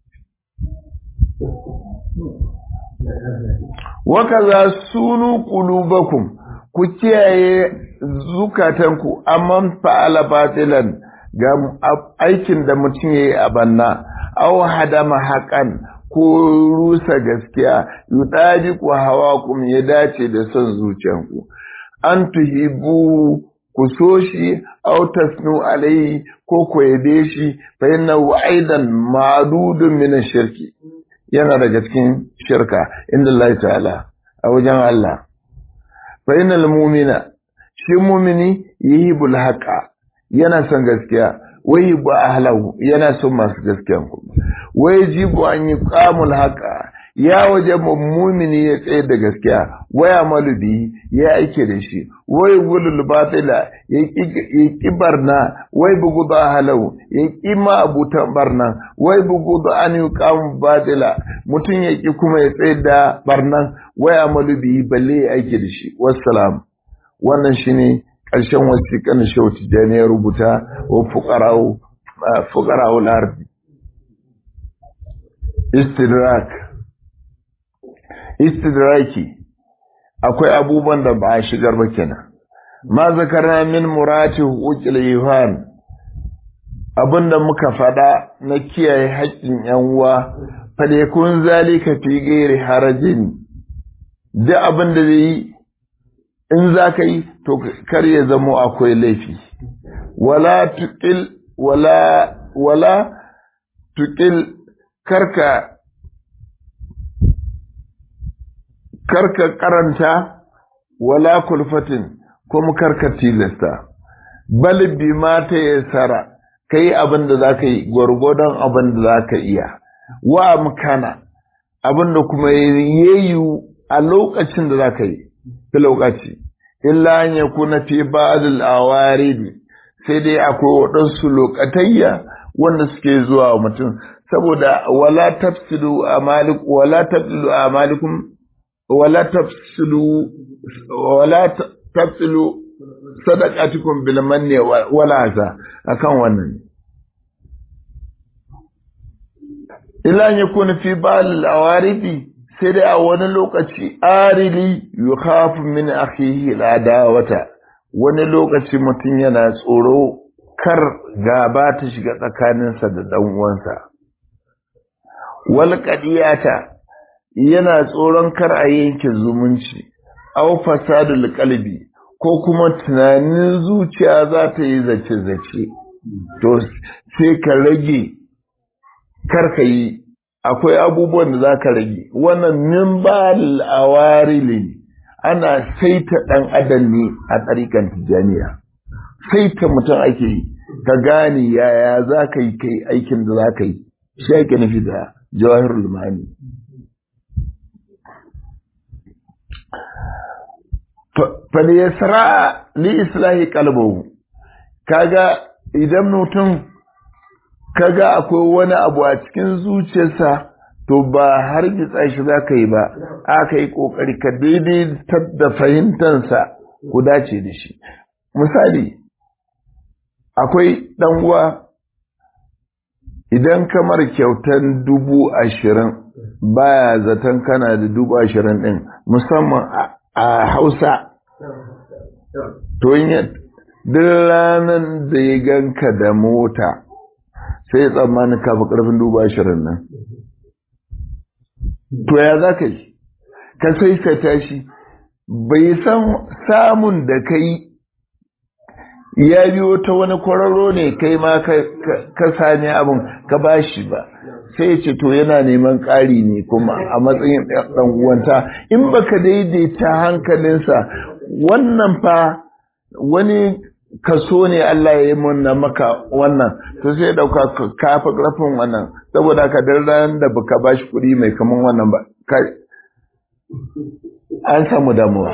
wakaza sunu qulubakum ku kiyaye zukatanku amman fa'ala batilan ga aikin da mutum yayi a banna aw hadama haƙan ko rusa gaskiya yudaji ku hawakum ya dace da son zuciyanku an tuhibu ku so shi aw tasnu alai ko ku yabe shi fa innahu aidan ma'dudun min shirki yana daga cikin shirka inda Allah ta'ala a wajen Allah fa innal mu'mina shi mu'mini yuhibbul haqa yana son gaskiya wai ba ahlahu yana son masu gaskiya kuma wai jibu an yi qamul haqa ya waje mu'mini ya tsaye da gaskiya waya malubi ya aike da shi wai gulul batila ya ki barna wai bugu da halau ya ki ma abutan barna wai bugu da an yi kamun batila mutum ya ki kuma ya tsaye da barnan waya malubi balle ya aike da shi wassalam wannan shine ƙarshen wasiƙan shauti da ya rubuta wa fuqara'u fuqara'u lardi istidrak istidraki akwai abubuwan da ba a shigar ba kenan ma zakarna min murati huquqil yuhan abinda muka fada na kiyaye haƙƙin yan uwa falekun zalika fi ghairi harajin da abin da zai in za ka yi to kar ya zamo akwai laifi wala tuqil wala wala tuqil karka karka karanta wala kulfatin kuma karka tilasta bal bi ma ta yasara kai abin da zaka yi gwargwadon abin da zaka iya wa amkana abin da kuma yayu a lokacin da zaka yi fi lokaci illa an yakuna fi ba'd al-awarid sai dai akwai waɗansu lokatayya wanda suke zuwa wa mutum saboda wala tafsidu amalik wala tabdilu amalikum wala tafsilu wala tafsilu sadaqatukum bil manni wala za akan wannan illa an yakuna fi ba'd al sai dai a wani lokaci arili yukhafu min akhihi al-adawata wani lokaci mutum yana tsoro kar gaba ta shiga tsakaninsa da dan uwansa wal qadiyata yana tsoron kar a yanke zumunci aw fasadul qalbi ko kuma tunanin zuciya za ta yi zace-zace to sai ka rage kar ka yi akwai abubuwan da za ka rage wannan min ba awarili ana saita ɗan adam ne a tsarikan tijaniya saita mutum ake yi ka gane yaya za ka yi kai aikin da za ka yi shi ake nufi da jawahirul mani faliyasra li islahi kalbahu kaga idan mutum kaga akwai wani abu a cikin zuciyarsa to ba har gitsa shi za ka yi ba aka yi ƙoƙari ka daidai da fahimtansa ku dace da shi misali akwai uwa idan kamar kyautan dubu ashirin baya zaton kana da dubu ashirin ɗin musamman a hausa to yin duk ranar da ya ganka da mota sai tsammanin kafa ƙarfin dubu ashirin nan to ya za ka yi ka sai ka tashi bai san samun da ka yi ya biyo ta wani kwararo ne kai ma ka sani abin ka bashi ba sai ce to yana neman ƙari ne kuma a matsayin ɗan uwanta in baka daidaita hankalinsa wannan fa wani kaso ne Allah ya yi munna maka wannan to sai dauka ka fa karfin wannan saboda ka dan ran da baka bashi kuɗi mai kaman wannan ba kai an samu damuwa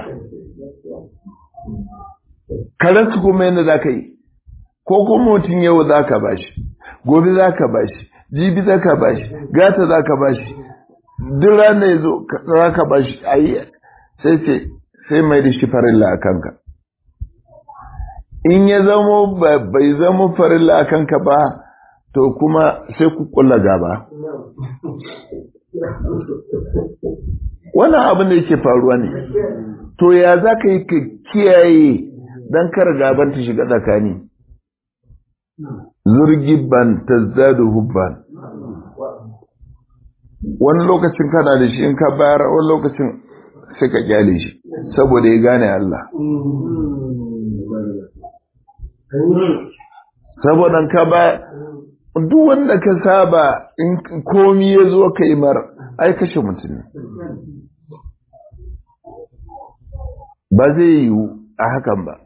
karansu kuma yadda za ka yi ko kuma mutum yau za ka bashi gobe za ka bashi jibi za ka bashi gata za ka bashi duk ranar ya zo za ka bashi a yi sai ce sai mai da shi farilla a kanka in ya zamo bai zamo farilla a kanka ba to kuma sai ku kula gaba wannan abin da yake faruwa ne to ya za ka yi ka kiyaye don kar gaban ta shiga tsakani zurgibban tazzadu hubban wani lokacin kana da shi in ka bayar wani lokacin sai ka kyale shi saboda ya gane Allah saboda ka ba duk wanda ka saba in komi ya zo ka yi mar ai kashe mutum ba zai yiwu a hakan ba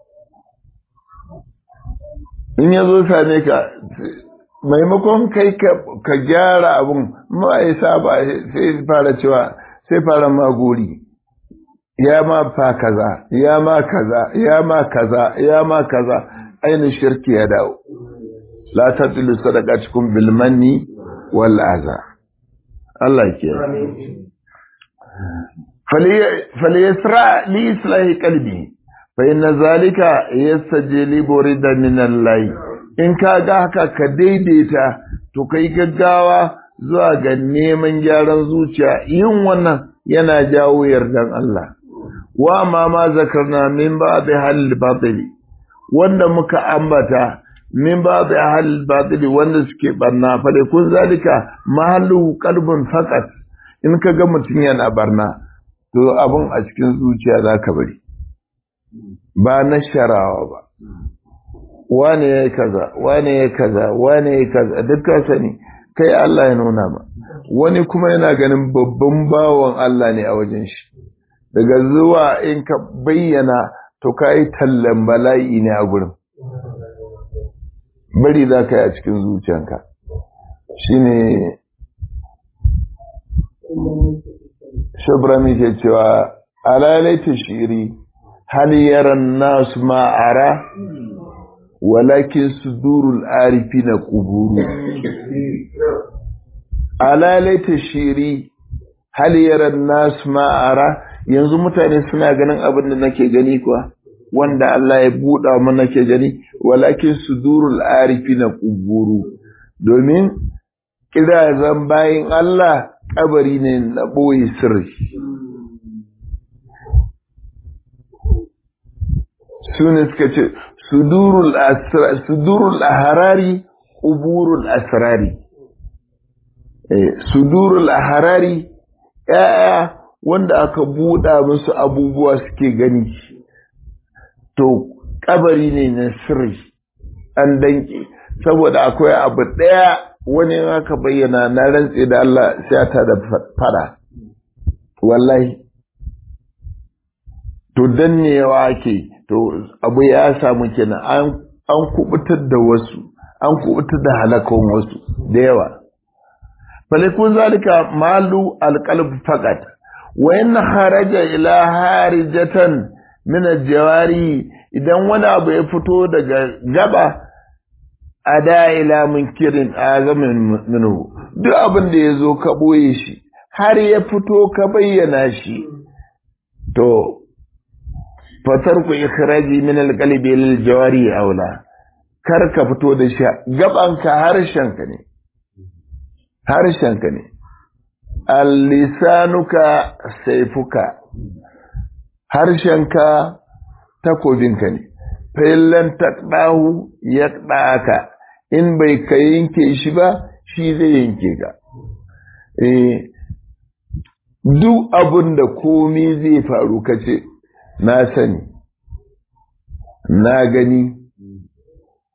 in ya zo same ka maimakon kai ka gyara abun ma'aisa ba sai fara cewa sai fara magori ya ma fa kaza ya ma kaza ya ma kaza ya ma kaza ainihin shirki ya dawo la tatilu sadaqatukum bil manni wal aza Allah ke فليسرع لإصلاح قلبي فإن ذلك يستجلب رضا من الله in ka ga haka ka daidaita to kai gaggawa zuwa ga neman gyaran zuciya yin wannan yana jawo yardan Allah wa ma ma zakarna min ba'd hal batili wanda muka ambata min ba'd hal batili wanda suke barna fa kun zalika mahallu qalbun faqat in ka ga mutum yana barna to abin a cikin zuciya za ka bari ba na sharawa ba wane ya kaza wane ya kaza wane ya kaza duk ka sani kai Allah ya nuna ma wani kuma yana ganin babban bawan Allah ne a wajen shi daga zuwa in ka bayyana to ka yi tallan bala'i ne a gurin bari za ka yi a cikin zuciyanka shine shabrami ke cewa alalaita shiri hal yaran nasu ma'ara walakin sudurul arifi na kuburu alalaita shiri hal yaran nasu ma'ara yanzu mutane suna ganin abin da nake gani kuwa wanda Allah ya buɗa mana nake gani walakin sudurul arifi na kuburu domin kirazan bayin Allah kabari ne na ɓoye sirri su ne suka ce sudurul aharari ƙuburul asrari sudurul aharari ‘ya'ya wanda aka buɗa musu abubuwa suke gani to kabari ne na sirri an danke saboda akwai abu ɗaya wani aka bayyana na rantse da Allah sai ta da fada wallahi to dannewa ake to abu ya samu kenan an an kubutar da wasu an kubutar da halakon wasu da yawa falikun zalika malu alqalb faqat wa in haraja ila harijatan min aljawari idan wani abu ya fito daga gaba ada ila munkirin azamin minhu duk abin da ya zo ka ɓoye shi har ya fito ka bayyana shi to fatar ku ikhraji min alqalbi lil jawari aula kar ka fito da shi gabanka harshenka ne harshenka ne al-lisanuka saifuka harshenka takobinka ne fa'illan taqdahu yaqdaka in bai ka yanke shi ba shi zai yanke ka eh duk abin da komai zai faru kace na sani na gani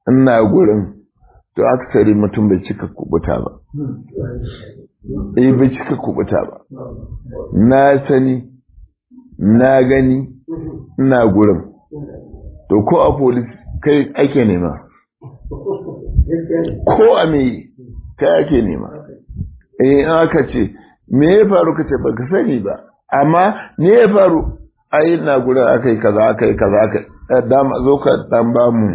ina gurin to aksari mutum bai cika kubuta ba eh bai cika kubuta ba na sani na gani ina gurin to ko a polis kai ake nema ko a me kai ake nema eh in aka ce me ya faru ka ce ba ka sani ba amma me ya faru ai na gurin aka yi kaza aka yi kaza aka dama zo ka dan ba mu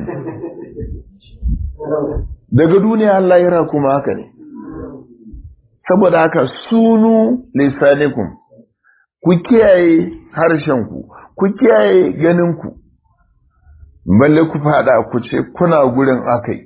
daga duniya Allah ya kuma haka ne saboda haka sunu lisanikum ku kiyaye harshenku ku kiyaye ganinku balle ku fada ku ce kuna gurin akai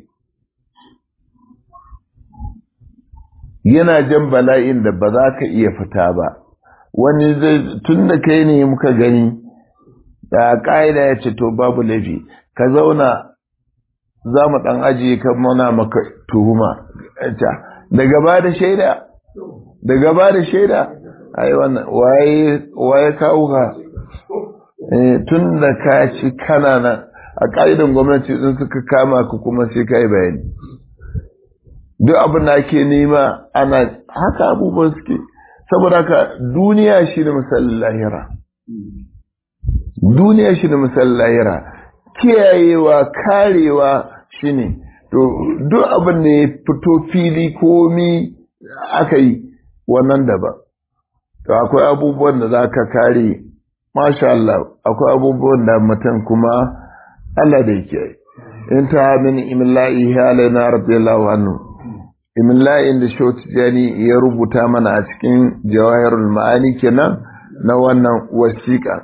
yana jan bala'in da ba za ka iya fita ba wani zai tun da kai ne muka gani da ƙa'ida ya ce to babu laifi ka zauna za mu ɗan ajiye ka muna maka tuhuma da gaba da shaida da gaba da shaida ai wannan waye kawo ka tun da ka ci kana nan a ƙa'idan gwamnati sun suka kama ka kuma sai ka yi bayani duk abin da ake nema ana haka abubuwan suke saboda haka duniya shi da misalin lahira duniya shi da misalin lahira kiyayewa karewa shi ne to duk abin da ya fito fili komi aka yi wannan daban to akwai abubuwan da za ka kare masha Allah akwai abubuwan da mutum kuma Allah da yake in ta min imillahi halaina radiyallahu anhu imillahin da Jani ya rubuta mana a cikin jawahirul ma'ani kenan na wannan wasiƙa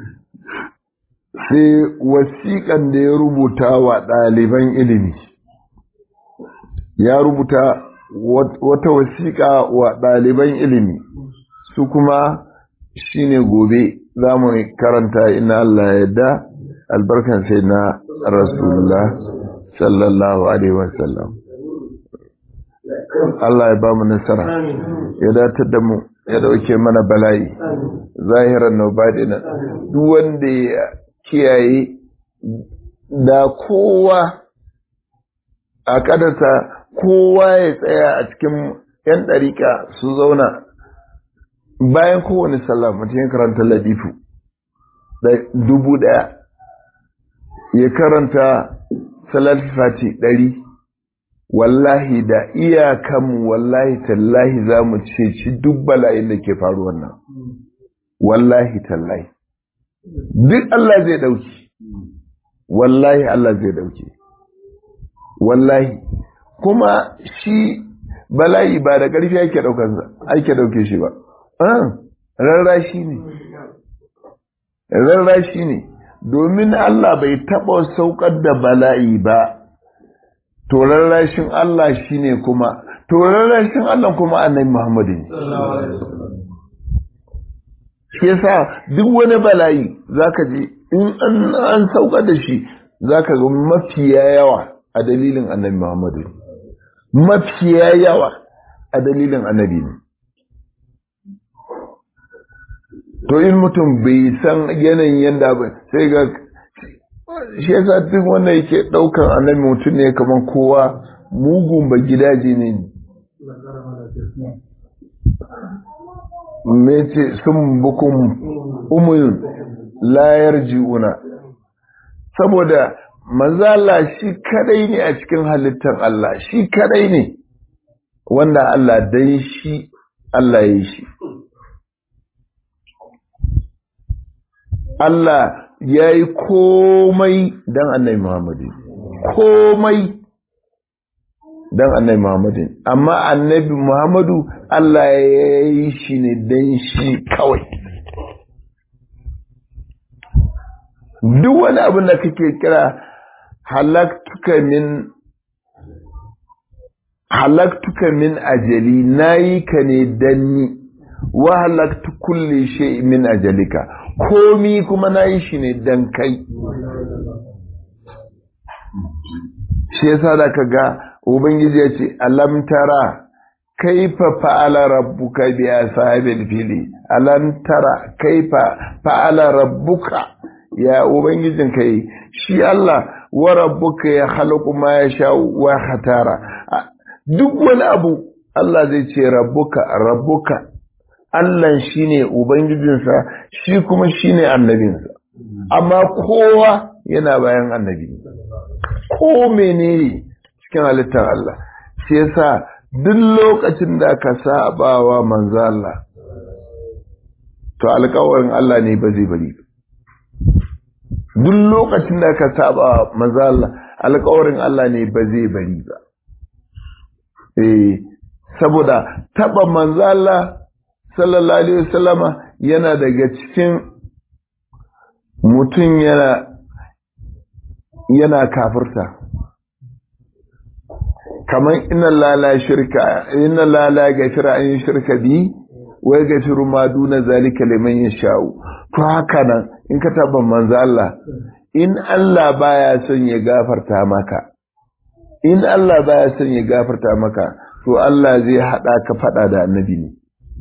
sai wasiƙan da ya rubuta wa ɗaliban ilimi ya rubuta wata wasiƙa wa ɗaliban ilimi su kuma shine gobe za mu karanta ina Allah ya yarda albarkan sai na rasulullah sallallahu alaihi wasallam Allah ya ba mu nasara ya datar da mu ya dauke mana bala'i zahiran na baɗina duk wanda ya kiyaye da kowa a kadarsa kowa ya tsaya a cikin 'yan ɗariƙa su zauna bayan kowane sallah mutum ya karanta ladifu dubu ɗaya ya karanta salat fati ɗari wallahi da iyakanmu wallahi tallahi za mu ceci duk bala'in da ke faruwa nan wallahi tallahi duk Allah zai ɗauki wallahi Allah zai ɗauki wallahi kuma shi bala'i ba da ƙarfi ake ɗaukansa ake ɗauke shi ba rarrashi ne rarrashi ne domin Allah bai taɓa saukar da bala'i ba to rarrashin Allah shi ne kuma to rarrashin Allah kuma annabi Muhammadu ne shi yasa duk wani bala'i zaka ji in an saukar da shi zaka ga mafiya yawa a dalilin annabi Muhammadu mafiya yawa a dalilin annabi ne to in mutum bai san yanayin yanda ba sai ga shi yasa duk wanda yake daukan annabi mutum ne kamar kowa mugun ba gidaje ne mece sun bukun umuyun layar ji'una saboda manzala shi kadai ne a cikin halittar Allah shi kadai ne wanda Allah dan shi Allah ya yi shi Allah ya yi komai don annai Muhammadu komai don annai Muhammadu amma annabi Muhammadu Allah ya yi shi ne don shi kawai duk wani abin da kake kira halaktuka min halaktuka min ajali nayi ka ne danni wa halaktu kulli shay min ajalika komi kuma nayi shi ne dan kai shi yasa da kaga ubangiji ya ce alam tara kaifa fa'ala rabbuka bi ashabil fili alam tara kaifa fa'ala rabbuka ya ubangijin kai shi Allah wa rabbuka ya khalaqu ma yasha wa khatara duk wani abu Allah zai ce rabbuka rabbuka Allah shine ubangijinsa shi kuma shine annabinsa amma kowa yana bayan annabi ko menene cikin halittar Allah shi yasa duk lokacin da ka sabawa manzo Allah to alƙawarin Allah ne ba zai bari duk lokacin da ka saba manzo Allah alƙawarin Allah ne ba zai bari ba eh saboda taba manzo Allah sallallahu alaihi wasallama yana daga cikin mutum yana yana kafirta kamar inna lala shirka inna lala gafira an yi shirka bi wai gafiru ma duna zalika liman yasha'u to haka nan in ka taba manzo Allah in Allah baya son ya gafarta maka in Allah baya son ya gafarta maka to Allah zai hada ka fada da annabi ne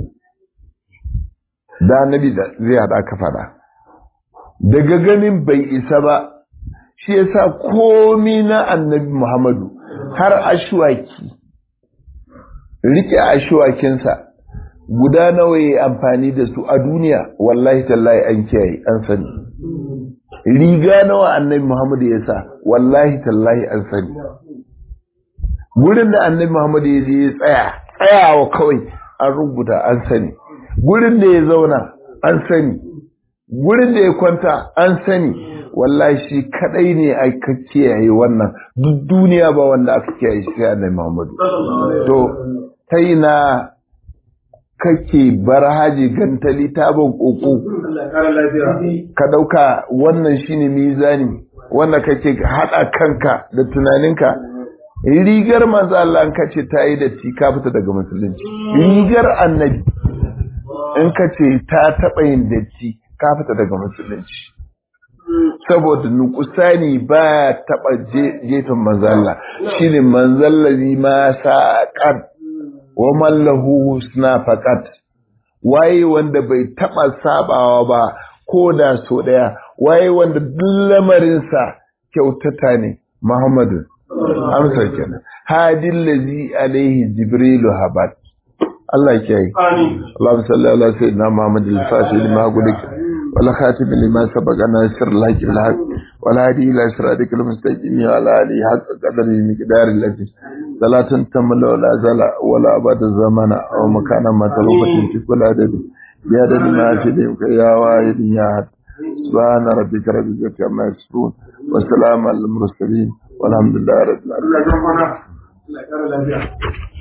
da annabi da zai hada ka fada daga ganin bai isa ba shi yasa komi na annabi Muhammadu har ashwaki rike ashwakinsa guda nawa ya amfani da su a duniya wallahi tallahi an kiyaye an sani riga nawa annabi Muhammadu ya sa wallahi tallahi an sani gurin da annabi Muhammadu ya je ya tsaya tsayawa kawai an rubuta an sani gurin da ya zauna an sani gurin da ya kwanta an sani wallahi shi kadai ne aka kiyaye wannan duk duniya ba wanda aka kiyaye shi sai annabi Muhammadu to kai na kake bar haji gantali tabon koko ka dauka wannan shine mizani wanda kake hada kanka da tunaninka rigar manzo Allah an kace ta yi da ti ka fita daga musulunci rigar annabi in kace ta taba yin datti ka fita daga musulunci saboda nukusani ba taba jefin manzo Allah shine manzallazi ma saqat wa mallahu husna faqat waye wanda bai taba sabawa ba ko da so daya waye wanda duk lamarin sa kyautata ne Muhammadu amsa kenan hadil ladzi alaihi jibrilu habat Allah ya yi Allahumma salli ala sayyidina Muhammad al-fatih lima gulik wal khatim lima sabaqa nasir laki al-haq wal hadi ila siratikal mustaqim wa ala alihi haqqa qadri miqdar al-ladhi salatan tamla wala zala wala abada zamana aw makana matalabatin fi kulli adadi ya da ma fi da ya wahid ya had subhana rabbika rabbil izzati amma yasifun wa salamun al mursalin walhamdulillahi rabbil alamin